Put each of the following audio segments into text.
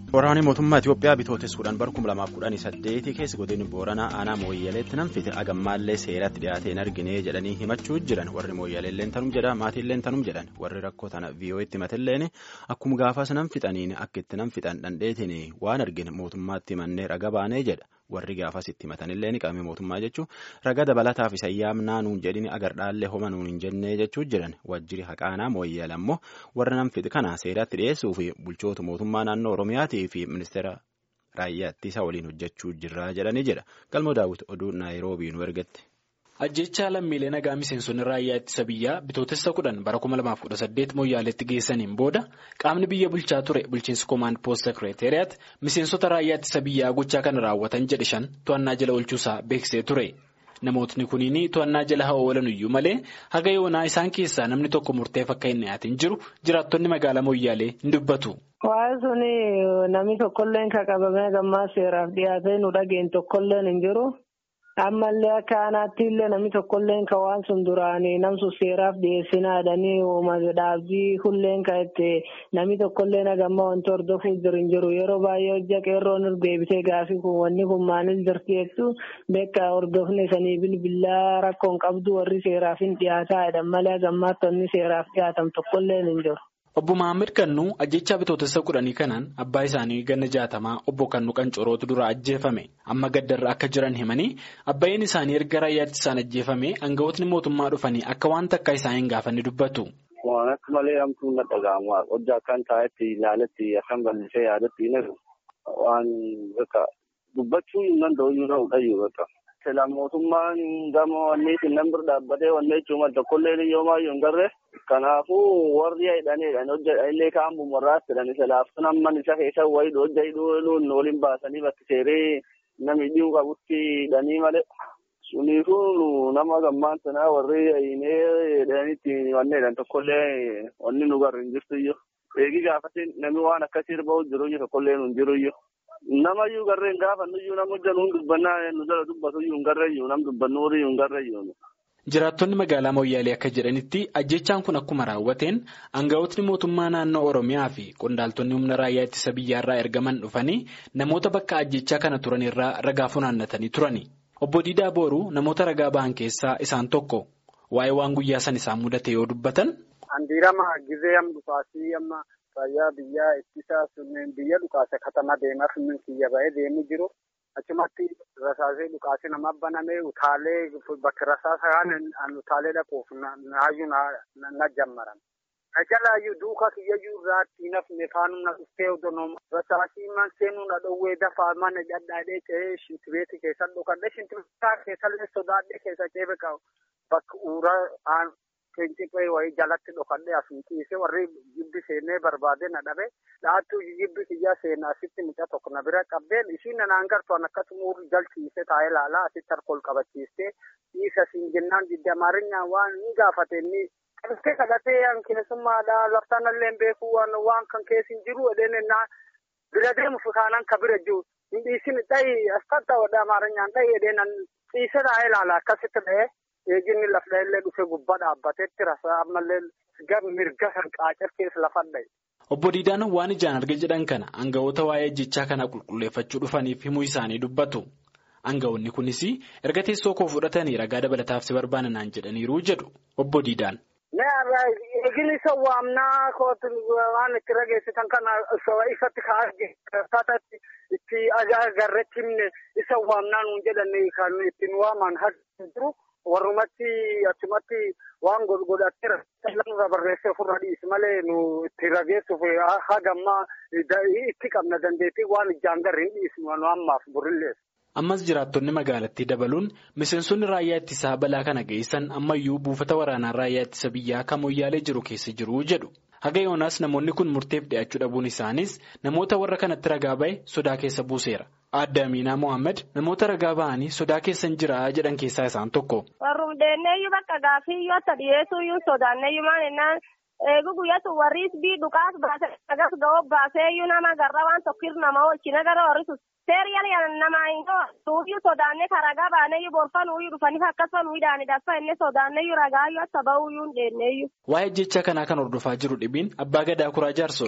Waraanni mootummaa Itoophiyaa bitootessuudhaan bara 2018 keessa godina Booranaa aanaa Mooyyaleetti nan fite agammaallee seeratti dhiyaatee hin argine jedhanii himachuu jiran warri Mooyyaleelleen tanum jedha maatiilleen tanum jedhan warri rakkoo tana vii'oo'etti himatilleen akkuma gaafas nan fixaniin akka itti nan fixan dhandheetiin waan argine mootummaatti himannee raga baanee jedha warri gaafas itti himatanillee ni qabame mootummaa jechuun raga dabalataaf isa yaamnaa nuun jedhini agardhaallee homa nuun hin jennee jechuu jiran wajjiri haqaanaa Mooyyale ammoo warra nan fixe kana seeratti dhiyeessuu fi bulchoota mootummaa naannoo Oromiyaatii fi ministeera raayyaa ittisa waliin hojjechuu jirraa jedhanii jedha galmoo daawwiti oduu naayiroobii nu ergatti. ajjechaa lammiilee nagaa miseensonni raayyaa ittisa biyyaa bitootessa kudhan bara 2018 mooyyaaleetti geessaniin booda qaamni biyya bulchaa ture bulchiinsi koomaand poost sekireeteriyaat miseensota raayyaa ittisa biyyaa gochaa kana raawwatan jedhe shan to'annaa jala oolchuusaa beeksisee ture. namootni kuniin to'annaa jala haa oolan iyyuu malee haga yoonaa isaan keessaa namni tokko murteef akka hin dhiyaatin jiru jiraattonni magaalaa mooyyaalee hin dubbatu. Waa'ee suni namni tokkolleen kan qabamee gammaa seeraaf dhiyaatee nu dhageen tokkolleen hin jiru. Ammallee akka aanaatti illee namni tokkolleen kan waan sun duraanii namsu seeraaf dhiyeessinaa jedhanii uummata dhaabbii hulleen kan itti namni tokkolleen hagamma wanti hordofuu jiru hin jiru yeroo baay'ee hojja qeerroon deebitee gaafii kun wanni kun maaliif jirti jechuun beekaa hordofne sanii bilbilaa rakkoon qabdu warri seeraaf hin dhiyaataa jedhan malee hagammaatti wanni seeraaf dhiyaatan tokkolleen hin jiru. Obbo Mahammad Kannuu ajjechaa bitootessa kudhanii kanaan abbaa isaanii ganna jaatamaa obbo Kannuu Qancorootu dura ajjeefame amma gaddarra akka jiran himanii abbaayeen isaanii erga raayyaatti isaan ajjeefame aangawootni mootummaa dhufanii akka waan takka isaan hin gaafanne dubbatu. Waan akka malee hamtuu na dhaga'amu hojja akkan taa'etti ilaaletti akkan bal'isee yaadatti hin jiru waan bakka dubbachuu hin danda'u iyyuu ta'u dhayyu bakka. Sila mootummaan gama wanniitiin nan bira dhaabbatee wanni jechuun mal tokkollee yoo maayyuu hin garree kanaafuu warri hidhaniidhaan hojjetan illee kaan bumarraas jedhani silaaf sun amman isa keessa wayii hojja hidhuun waliin baasanii bakki seeree namni dhiyuu qabutti hidhanii malee. Suniifuu nama gammaan sanaa warri hidhanii hidhaniitti wanni jedhan tokkollee wanni nu garri hin jirtu iyyuu. Eegi gaafatiin namni waan akkasii irra bahu jiru iyyuu tokkollee nu hin jiru iyyuu. Nama iyyuu garreen gaafa iyyuu nama hojja nuun dubbannaa nu jala dubbatu iyyuu hin garre iyyuu nam dubbannu iyyuu hin garre iyyuu. Jiraattonni magaalaa Mooyyaalee akka jedhanitti ajjechaan kun akkuma raawwateen aangawootni mootummaa naannoo Oromiyaa fi qondaaltonni humna raayyaa ittisa biyyaarraa ergaman dhufanii namoota bakka ajjechaa kana turan irraa ragaa funaannatanii turani. Obbo Diidaa Booruu namoota ragaa bahan keessaa isaan tokko waa'ee waan guyyaa san isaan mudate yoo dubbatan. Andiirama gizee amma dhufaasii amma raayyaa biyyaa ittisaa sunneen biyya dhukaase katama deemaa sunneen kiyya ba'ee deemu jiru. Achumatti rasaasee dhukaasee nama banamee utaalee bakka rasaasa kan utaalee dhaquuf naayyuu na jammaran. Ajalaayyuu duuka kiyyayyuu irraatti nafne faanum na dhuftee odonooma. Rasaasii man seenuu na dhowwee dafaa mana dhadhaadhee ce'ee shintibeeti keessa dhokadhee shintibeetaa keessallee sodaadhee keessa ceebe qabu. Bakka uuraa Finciphee wayii jalatti dhokadhee asiin ciisee warri jibbi seenee barbaadee na dhabe dhaattuu jibbi kiyyaa seenaa asitti mucaa tokko na bira qabdeen isiin nanaan gartuun akkasuma jalchiisee taa'ee laalaa asitti harkool qabachiistee ciisa siin jennaan didda amaarinyaan waan ni gaafate inni qabtee kadhatee an keessummaadha laftaanallee beekuu waan waan kan keessin jiru edeen ennaa bira deemuuf kaanaan ka bira jiru hin dhiisin dhayi astatta wadha amaarinyaan dhayi edeen ciisee taa'ee laala akkasitti dha'ee. Eeginni lafa illee dhufee gubbaa dhaabbateetti rasaa ammallee mirga harqaacar keessa lafa dha'e. Obbo Diidaan waan ijaan arge jedhan kana aangawoota waa'ee ajjechaa kana qulqulleeffachuu dhufaniif himuu isaanii dubbatu. Aangawoonni kunis erga teessoo koo fudhatanii ragaa dabalataaf si barbaadan jedhaniiru jedhu Obbo Diidaan. Eegin isa waamnaa kootu waan itti rageessitan kana ifatti kaa'aa itti agarreetti himne isa waamnaa nuun jedhanii kan ittiin waaman jiru. warrumatti achumatti waan godhatee irra barreessee ofirra dhiisi malee nu itti rageessuuf hagammaa itti qabna dandeettii waan ijaan garri hin dhiisnu nu ammaaf burilleessu. Ammas jiraattonni magaalattii dabaluun miseensonni raayyaa ittisaa balaa kana geessan ammayyuu buufata waraanaa raayyaa ittisa biyyaa kan Mooyyaalee jiru keessa jiru jedhu. Haga yoonaas namoonni kun murteef dhiyaachuu dhabuun isaanis namoota warra kanatti ragaa ba'e sodaa keessa buuseera. Aadde Aminaa Mohaammed namoota ragaa ba'anii sodaa keessa jira jedhan keessaa isaan tokko. Warrum deenneeyyuu bakka gaafiiyyuu akka dhiyeessuuyyuu sodaanneeyyuu maal jennaan eegu guyyatu warriis bii dhukaas baasee agas ga'oo baaseeyyuu nama garra waan tokkir nama oolchina gara warrisu seeriyal nama nuuyyuu sodaannee ka ragaa baaneeyyuu borfa nuuyyuu dhufaniif akkasuma nuyi daani daffa inni sodaanneeyyuu ragaayyuu akka ba'uuyyuu deenneeyyuu. Waa'ee jecha kanaa kan hordofaa jiru dhibiin abbaa gadaa kuraa jaarsoodha.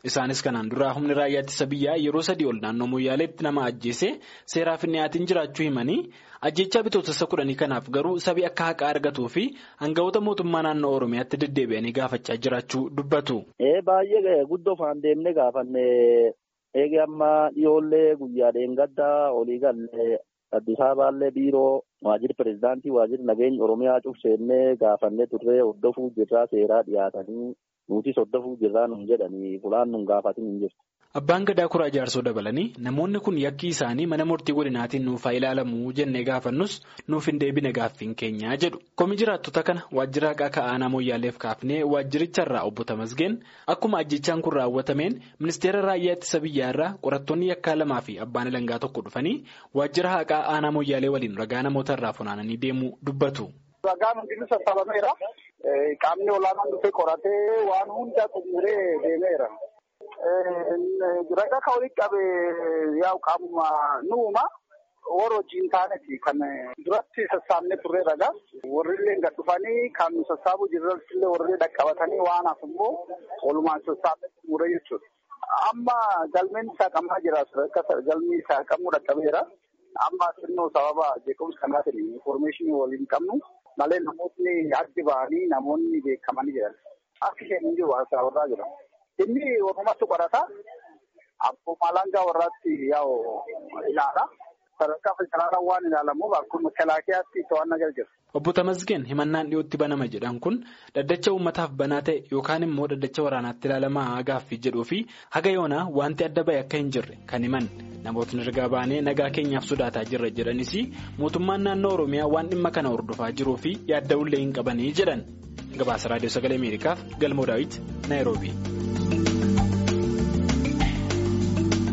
Isaanis kanaan duraa humni raayyaa ittisa biyyaa yeroo sadii ol naannoo Mooyaaleetti nama ajjeesee seeraaf hin dhiyaatiin jiraachuu himanii ajjechaa bitootessa kudhanii kanaaf garuu sabi akka haqaa argatuu fi hangafoota mootummaa naannoo Oromiyaatti deddeebi'anii gaafachaa jiraachuu dubbatu. Baay'ee guddoo faan deemnee gaafanne eegee amma dhiyoollee guyyaa dheengaddaa olii gallee Addis Ababaallee biiroo waajjirri pireezidaantii waajjirri nageenya Oromiyaa cufseennee gaafannee turree hordofuu jirraa seeraa dhiyaatanii. Nutis hordofuu jirraa nun jedhanii fulaan nun gaafatin hin jirtu. Abbaan gadaa kuraa jaarsoo dabalanii namoonni kun yakki isaanii mana murtii godinaatiin nuuf haa ilaalamu jennee gaafannus nuuf hin deebine gaaffiin keenyaa jedhu. Komii jiraattota kana waajjira haqaa ka'aanaa mooyyaaleef kaafnee waajjiricharraa obbo Tamasgeen akkuma ajjechaan kun raawwatameen ministeera raayyaa ittisa biyyaarraa qorattoonni yakkaa lamaa fi abbaan alangaa tokko dhufanii waajjira haqaa aanaa mooyyaalee waliin ragaa namootarraa funaananii deemuu dubbatu. Ragaan hundinuu sassabameera. Qaamni olaanaan dhufee qoratee waan hunda xumuree deemeera. Ragaa kan walitti qabe yaa'u qaamuma nuuma warra wajjin taaneeti kan duratti sassaabnee turre ragaa. Warri illee gad dhufanii kan sassaabuu jiranitti illee warri dhaqqabatanii waan hafu immoo walumaan sassaabee xumure jechuudha. Amma galmeen saaqamaa jira. Galmi saaqamuu dhaqqabeera. Amma xinnoo sababa jeequmsa kanaatiin infoormeeshinii waliin qabnu. malee namootni addi ba'anii namoonni beekamanii jiran akka isheen hin jiru haasaa warraa jira. Inni oromatti qorata akkuma alangaa warraatti yaa'u ilaala. Sadarkaa federaalaa waan ilaalamuuf akkuma kalaakiyaatti to'annaa jala jira. Obbo Tamasgeen himannaan dhiyootti banama jedhan kun dhaddacha uummataaf banaa ta'e yookaan immoo dhaddacha waraanaatti ilaalamaa gaaffii jedhuu fi haga yoonaa wanti adda bahe akka hin jirre kan himan namootni ergaa baanee nagaa keenyaaf sodaataa jirra jedhanis mootummaan naannoo Oromiyaa waan dhimma kana hordofaa jiruu fi yaadda'ullee hin qabanii jedhan gabaasa raadiyoo sagalee Ameerikaaf galmoo daawit Naayiroobii.